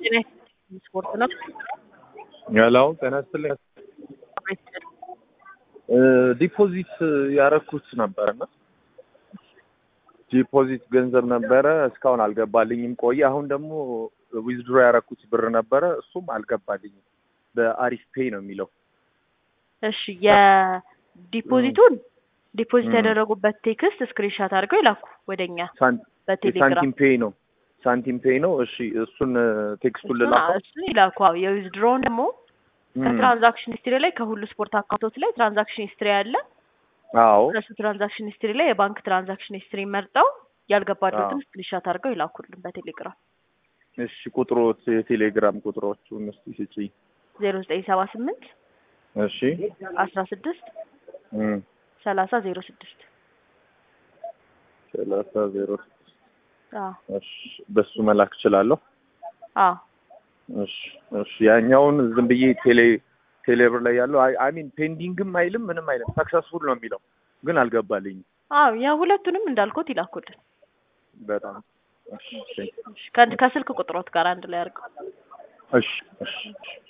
ስፖርት ነው። ያላው ጤና ይስጥልኝ። ዲፖዚት ያረኩት ነበረና ዲፖዚት ገንዘብ ነበረ እስካሁን አልገባልኝም። ቆየ። አሁን ደግሞ ዊዝድሮ ያረኩት ብር ነበረ እሱም አልገባልኝም። በአሪፍ ፔይ ነው የሚለው። እሺ የዲፖዚቱን ዲፖዚት ያደረጉበት ቴክስት ስክሪንሻት አድርገው ይላኩ ወደኛ በቴሌግራም ሳንቲም ፔይ ነው ሳንቲም ፔይ ነው። እሺ እሱን ቴክስቱን ልላከው። እሱን ይላኩ። አዎ የዊዝድሮውን ደግሞ ከትራንዛክሽን ሂስትሪ ላይ ከሁሉ ስፖርት አካውንቶች ላይ ትራንዛክሽን ሂስትሪ አለ። አዎ እነሱ ትራንዛክሽን ሂስትሪ ላይ የባንክ ትራንዛክሽን ሂስትሪ መርጠው ያልገባሉትን ስክሪንሻት አድርገው ይላኩልን በቴሌግራም እሺ ቁጥሮች የቴሌግራም ቁጥሮቹን እስቲ ስጪኝ። ዜሮ ዘጠኝ ሰባ ስምንት እሺ አስራ ስድስት እም ሰላሳ ዜሮ ስድስት ሰላሳ ዜሮ አዎ እሺ በሱ መላክ እችላለሁ። አዎ እሺ እሺ ያኛውን ዝም ብዬ ቴሌ ቴሌብር ላይ ያለው አይ ሚን ፔንዲንግም አይልም ምንም አይልም ሰክሰስፉል ነው የሚለው ግን አልገባልኝም። አዎ ያ ሁለቱንም እንዳልኩት ይላኩልን። በጣም እሺ እሺ፣ ከ- ከስልክ ቁጥሮት ጋር አንድ ላይ አድርገው። እሺ እሺ